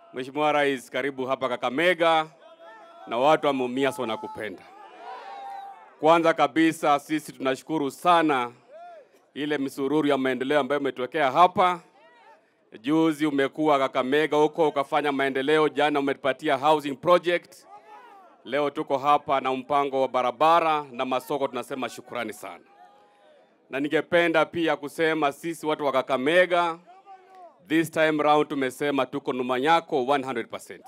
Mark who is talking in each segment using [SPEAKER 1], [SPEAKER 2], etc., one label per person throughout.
[SPEAKER 1] Mheshimiwa Rais, karibu hapa Kakamega na watu wa Mumias wanakupenda. Kwanza kabisa sisi tunashukuru sana ile misururu ya maendeleo ambayo umetokea hapa. Juzi umekuwa Kakamega huko ukafanya maendeleo, jana umetupatia housing project. Leo tuko hapa na mpango wa barabara na masoko, tunasema shukrani sana. Na ningependa pia kusema sisi watu wa Kakamega this time round tumesema tuko nyuma yako 100%.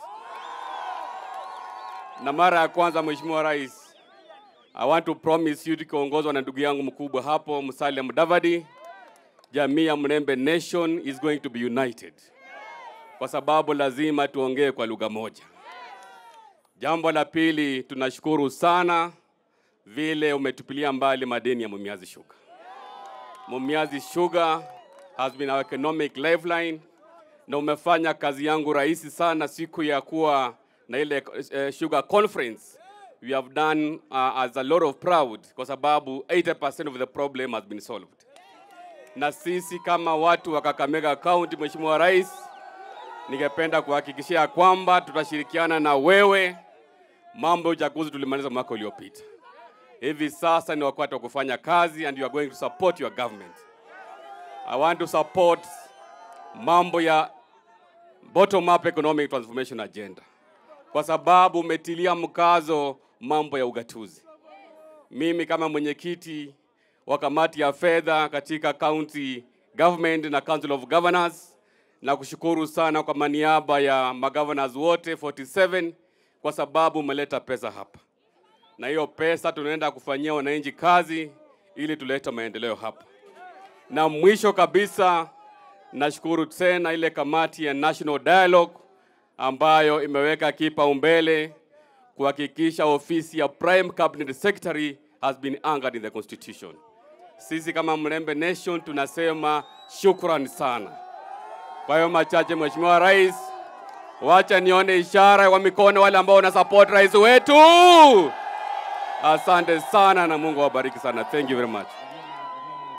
[SPEAKER 1] Na mara ya kwanza Mheshimiwa Rais, I want to promise you tukiongozwa na ndugu yangu mkubwa hapo Musalia Mudavadi, jamii ya Mlembe Nation is going to be united, kwa sababu lazima tuongee kwa lugha moja. Jambo la pili, tunashukuru sana vile umetupilia mbali madeni ya Mumias Sugar. Mumias Sugar has been our economic lifeline, na umefanya kazi yangu rahisi sana siku ya kuwa na ile uh, sugar conference. We have done uh, as a lot of proud kwa sababu 80% of the problem has been solved. Na sisi kama watu wa Kakamega County, Mheshimiwa Rais, ningependa kuhakikishia kwamba tutashirikiana na wewe. Mambo ya uchaguzi tulimaliza mwaka uliopita. Hivi sasa ni wakati wa kufanya kazi and you are going to support your government. I want to support mambo ya bottom up economic transformation agenda kwa sababu umetilia mkazo mambo ya ugatuzi. Mimi kama mwenyekiti wa kamati ya fedha katika county government na council of governors, na kushukuru sana kwa maniaba ya magovernors wote 47 kwa sababu umeleta pesa hapa, na hiyo pesa tunaenda kufanyia wananchi kazi ili tulete maendeleo hapa. Na mwisho kabisa, nashukuru tena ile kamati ya National Dialogue ambayo imeweka kipaumbele kuhakikisha ofisi ya Prime Cabinet Secretary has been anchored in the Constitution. Sisi kama Mlembe Nation tunasema shukrani sana. Kwa hiyo machache, Mheshimiwa Rais, wacha nione ishara kwa mikono wale ambao wana support rais wetu. Asante sana na Mungu awabariki sana. Thank you very much.